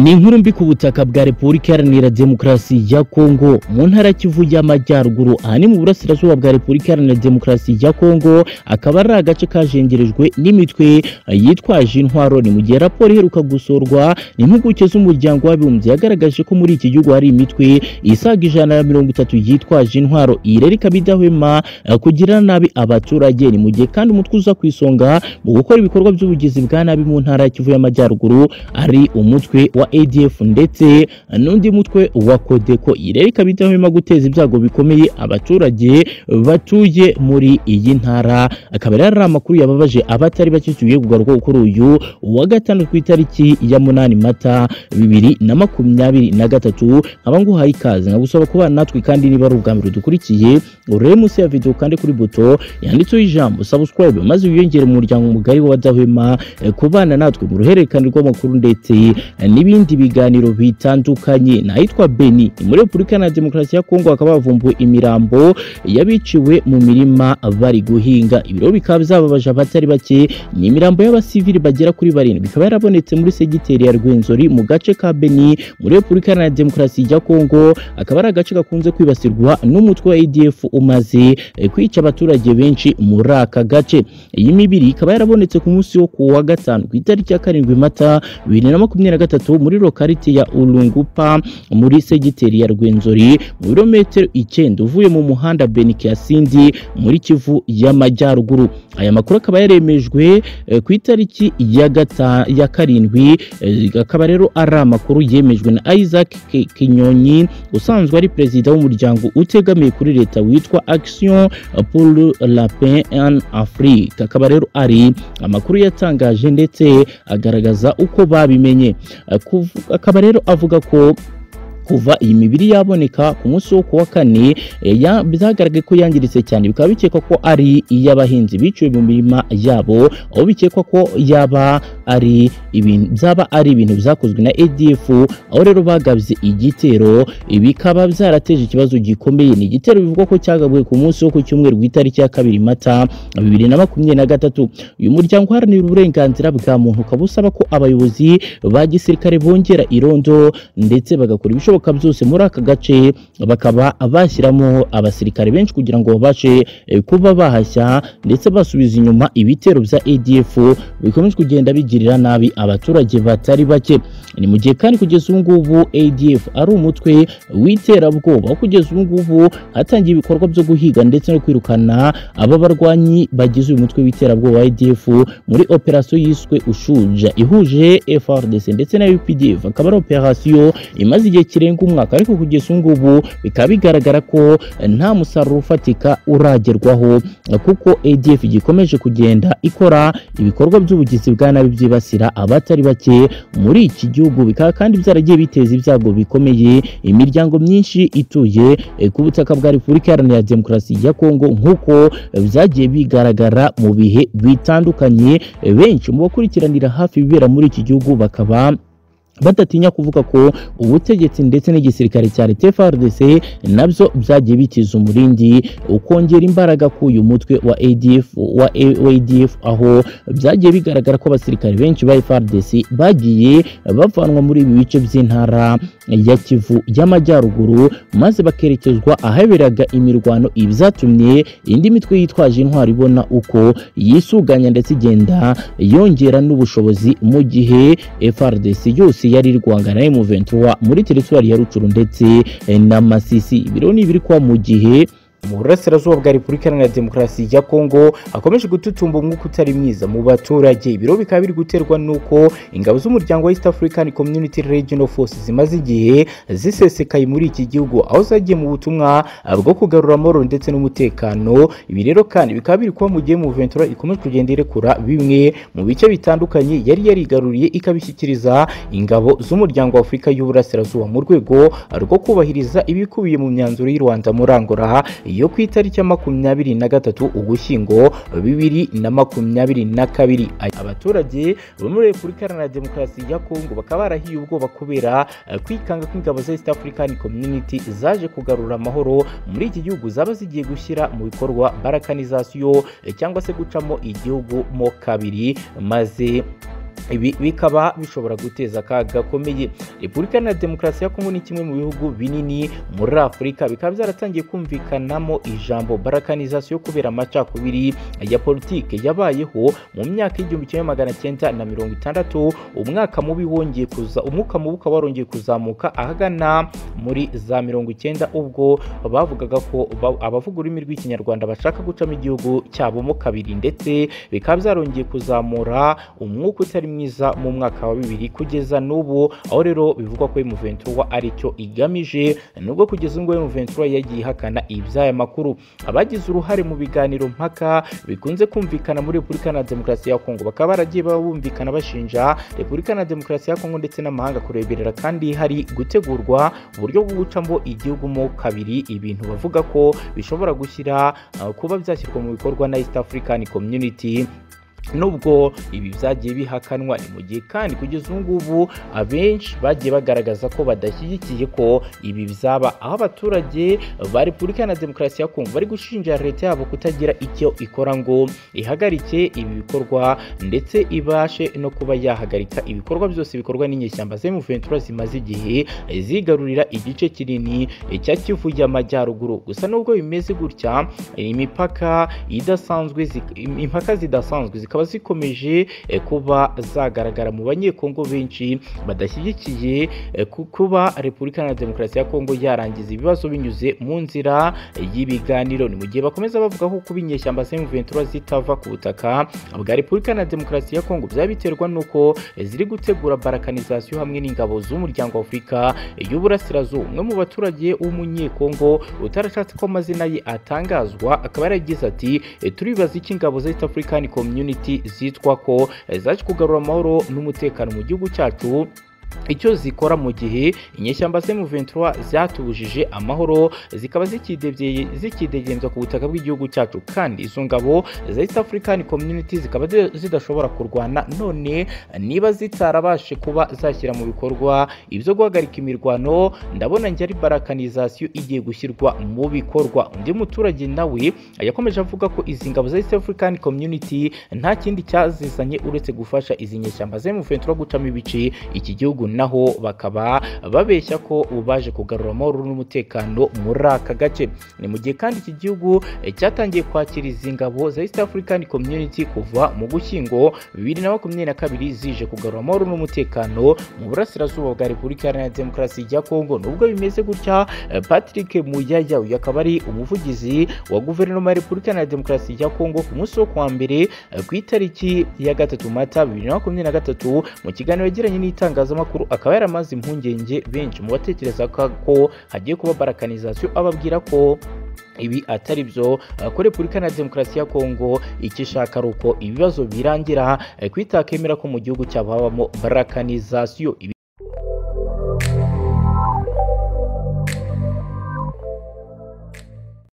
ni inkuru mbi ku butaka bwa repubulika iharanira demokarasi ya kongo mu ntara ya kivu y'amajyaruguru ahanini mu burasirazuba bwa repubulika iharanira demokarasi ya kongo akaba ari agace kajengerejwe n'imitwe yitwaje intwaro ni mu gihe raporo iheruka gusorwa n'impuguke z'umuryango w'abibumbye yagaragaje ko muri iki gihugu hari imitwe isaga ijana na mirongo itatu yitwaje intwaro iyi rero ikaba idahwema kugirira nabi abaturage ni mu gihe kandi umutwe uza ku isonga mu gukora ibikorwa by'ubugizi bwa nabi mu ntara ya kivu y'amajyaruguru ari umutwe wa ADF ndetse n'undi mutwe wa Kodeko irere ikaba idahwema guteza ibyago bikomeye abaturage batuye muri iyi ntara akaba rero ari amakuru yababaje abatari bake tugiye kugaruka kuri uyu wa gatanu ku itariki ya munani mata bibiri na makumyabiri na gatatu nkaba nguhaye ikaze nkagusaba kubana natwe kandi niba ari ubwa mbere dukurikiye urebe munsi ya video kandi kuri buto yanditseho ijambo subscribe maze wiyongere mu muryango mugari w'abadahwema kubana natwe mu ruhererekane rw'amakuru ndetse n'ibindi biganiro bitandukanye nahitwa Beni ni muri Repubulika na Demokarasi ya Kongo akaba bavumbuye imirambo yabiciwe mu mirima bari guhinga ibiro bikaba bizababaje abatari bake ni imirambo y'abasivili bagera kuri barindwi ikaba yarabonetse muri segiteri ya Rwenzori mu gace ka Beni muri Repubulika na Demokarasi ya Kongo akaba ari agace gakunze kwibasirwa n'umutwe wa ADF umaze kwica abaturage benshi muri aka gace iyi mibiri ikaba yarabonetse ku munsi wo kuwa gatanu ku itariki ya karindwi mata bibiri na makumyabiri na gatatu muri lokariti ya Urungupa muri segiteri ya Rwenzori mu birometero icyenda uvuye mu muhanda Benike ya Sindi muri Kivu y'Amajyaruguru aya makuru akaba yaremejwe eh, ku itariki ya gata ya karindwi eh, akaba rero ari amakuru yemejwe na Isaac Ki- Kinyonyi usanzwe ari perezida w'umuryango utegamiye kuri leta witwa Action pour la paix en Afrique akaba rero ari amakuru yatangaje ndetse agaragaza uko babimenye Akuv- akaba rero avuga ko kuva iyi mibiri yaboneka ku munsi wo kuwa kane eh, ya- byagaragaye ko yangiritse cyane bikaba bikekwa ko ari iy'abahinzi biciwe mu mirima yabo aho bikekwa ko yaba ari ibintu byaba ari ibintu byakozwe na ADF aho rero bagabye igitero eh, bikaba byarateje ikibazo gikomeye ni igitero bivugwa ko cyagabwe ku munsi wo ku cyumweru ku itariki ya kabiri mata bibiri na makumyabiri na gatatu uyu muryango uharanira uburenganzira bwa muntu ukaba usaba ko abayobozi ba gisirikare bongera irondo ndetse bagakora ibishoboka byose muri aka gace bakaba bashyiramo abasirikare benshi kugira ngo babashe eh, kuba bahashya ndetse basubiza inyuma ibitero bya ADF bikomeje kugenda bigirira nabi abaturage batari bake ni mu gihe kandi kugeza ubu ngubu ADF ari umutwe w'iterabwoba aho kugeza ubu ngubu hatangiye ibikorwa byo guhiga ndetse no kwirukana aba barwanyi bagize uyu mutwe w'iterabwoba wa ADF muri operasiyo yiswe ushuja ihuje FRDC ndetse na UPDF akaba ari operasiyo imaze igihe kirenga umwaka ariko kugeza ubu ngubu bikaba bigaragara ko eh, nta musaruro ufatika uragerwaho eh, kuko ADF gikomeje kugenda ikora ibikorwa by'ubugizi bwa nabi byibasira abatari bake muri iki gihugu bikaba kandi byaragiye biteza ibyago bikomeye imiryango myinshi ituye eh, ku butaka bwa Repubulika Iharanira Demokarasi ya Kongo nk'uko eh, byagiye bigaragara mu bihe bitandukanye Eh, benshi mu bakurikiranira hafi ibibera muri iki gihugu bakaba badatinya kuvuga ko ubutegetsi ndetse n'igisirikare cya leta FARDC nabyo byagiye bitiza umurindi ukongera imbaraga ku uyu mutwe wa ADF wa A- wa ADF aho byagiye bigaragara ko abasirikare benshi ba FARDC bagiye bavanwa muri ibi bice by'intara ya Kivu y'Amajyaruguru maze bakerekezwa ahaberaga imirwano ibyatumye indi mitwe yitwaje intwaro ibona uko yisuganya ndetse igenda yongera n'ubushobozi mu gihe FRDC yose yari iri guhangana na M23 muri teritwari ya Rucuru ndetse eh, na Masisi ibiro ni ibiri kwa mu gihe mu burasirazuba bwa repubulika iharanira demokarasi ya kongo hakomeje gututumba umwuka utari mwiza mu baturage ibiro bikaba biri guterwa n'uko ingabo z'umuryango wa east african community regional force zimaze igihe zisesekaye muri iki gihugu aho zagiye mu butumwa bwo kugarura amahoro ndetse n'umutekano ibi rero kandi bikaba biri kuba mu gihe mu ventura ikomeje kugenda irekura bimwe mu bice bitandukanye yari yarigaruriye ikabishyikiriza ingabo z'umuryango wa afurika y'uburasirazuba mu rwego rwo kubahiriza ibikubiye mu myanzuro y'u rwanda muri angola yo ku itariki ya makumyabiri na gatatu ugushyingo bibiri na makumyabiri na kabiri abaturage bo muri repubulika iharanira demokarasi ya kongo bakaba barahiye ubwoba kubera eh, kwikanga kw'ingabo za east african community zaje kugarura amahoro muri iki gihugu zaba zigiye gushyira mu bikorwa barakanizasiyo eh, cyangwa se gucamo igihugu mo kabiri maze ibi bikaba bishobora guteza akaga gakomeye repubulika iharanira demokarasi ya kongo ni kimwe mu bihugu binini muri afurika bikaba byaratangiye kumvikanamo ijambo barakanizasiyo kubera amacakubiri ya politike yabayeho mu myaka y'igihumbi kimwe magana cyenda na mirongo itandatu umwaka mubi wongeye kuza umwuka mubi ukaba warongeye kuzamuka ahagana muri za mirongo icyenda ubwo bavugaga ko ba- abavuga ururimi rw'ikinyarwanda bashaka gucamo igihugu cyabo mo kabiri ndetse bikaba byarongeye kuzamura umwuka utari mwiza mu mwaka wa bibiri kugeza n'ubu aho rero bivugwa ko emu ventura aricyo igamije nubwo kugeza ubwo emu ventura yagiye ihakana iby'aya makuru abagize uruhare mu biganiro mpaka bikunze kumvikana muri repubulika na demokarasi ya kongo bakaba baragiye bumvikana bashinja repubulika na demokarasi ya kongo ndetse n'amahanga kureberera kandi hari gutegurwa uburyo bwo gucamo igihugu mo kabiri ibintu bavuga ko bishobora gushyira uh, kuba byashyirwa mu bikorwa na east african community nubwo ibi byagiye bihakanwa ni mu gihe kandi kugeza ubu ngubu abenshi bagiye bagaragaza ko badashyigikiye ko ibi byaba aho abaturage ba repubulika na demokarasi ya kongo bari gushinja leta yabo kutagira icyo ikora ngo ihagarike ibi bikorwa ndetse ibashe no kuba yahagarika ibikorwa byose bikorwa n'inyeshyamba zemu ventura zimaze igihe zigarurira igice kinini cya kivu y'amajyaruguru gusa nubwo bimeze gutya imipaka idasanzwe zik- im- impaka zidasanzwe zikaba zikomeje eh, kuba zagaragara mu banyekongo benshi badashyigikiye eh, ku- kuba repubulika na demokarasi ya kongo yarangiza ibibazo binyuze mu nzira eh, y'ibiganiro ni mu gihe bakomeza bavuga ko kuba inyeshyamba semu ventura zitava ku butaka bwa repubulika na demokarasi ya kongo byaba biterwa n'uko eh, ziri gutegura barakanizasiyo hamwe n'ingabo z'umuryango w'afurika y'uburasirazuba umwe mu baturage w'umunyekongo utarashatse ko amazina ye atangazwa akaba yaragize ati "E, turibaza iki ingabo za east african community zitwa ko e, zaje kugarura amahoro n'umutekano mu gihugu cyacu icyo zikora mu gihe inyeshyamba semu ventura zatubujije amahoro zikaba zikidebye- zikidegembya ku butaka bw'igihugu cyacu kandi izo ngabo za east african community zikaba zi- zidashobora kurwana none niba zitarabashe kuba zashyira mu bikorwa ibyo guhagarika imirwano ndabona njye ari barakanizasiyo igiye gushyirwa mu bikorwa undi muturage nawe yakomeje avuga ko izi ngabo za east african community nta kindi cyazizanye uretse gufasha izi nyeshyamba zemu ventura gucamo ibice iki gihugu naho bakaba babeshya ko baje kugarura amahoro n'umutekano muri aka gace ni mu gihe kandi iki gihugu eh, cyatangiye kwakira izi ngabo za east african community kuva mu gushyingo bibiri na makumyabiri na kabiri zije kugarura amahoro n'umutekano mu burasirazuba bwa repubulika iharanira demokarasi ya kongo nubwo bimeze gutya eh, patrick muyaya uyu akaba ari umuvugizi wa guverinoma ya repubulika iharanira demokarasi ya kongo ku munsi wo kuwa mbere eh, ku itariki ya gatatu mata bibiri na makumyabiri na gatatu mu kiganiro yagiranye n'itangazamakuru akaba yaramaze impungenge benshi mu batekereza ko ko hagiye kuba barakanizasiyo ababwira ko ibi atari byo eh, ko repubulika na demokarasi ya kongo icyo ishaka ari uko ibibazo birangira eh, ko itakemera ko mu gihugu cyabo habamo barakanizasiyo Ibi-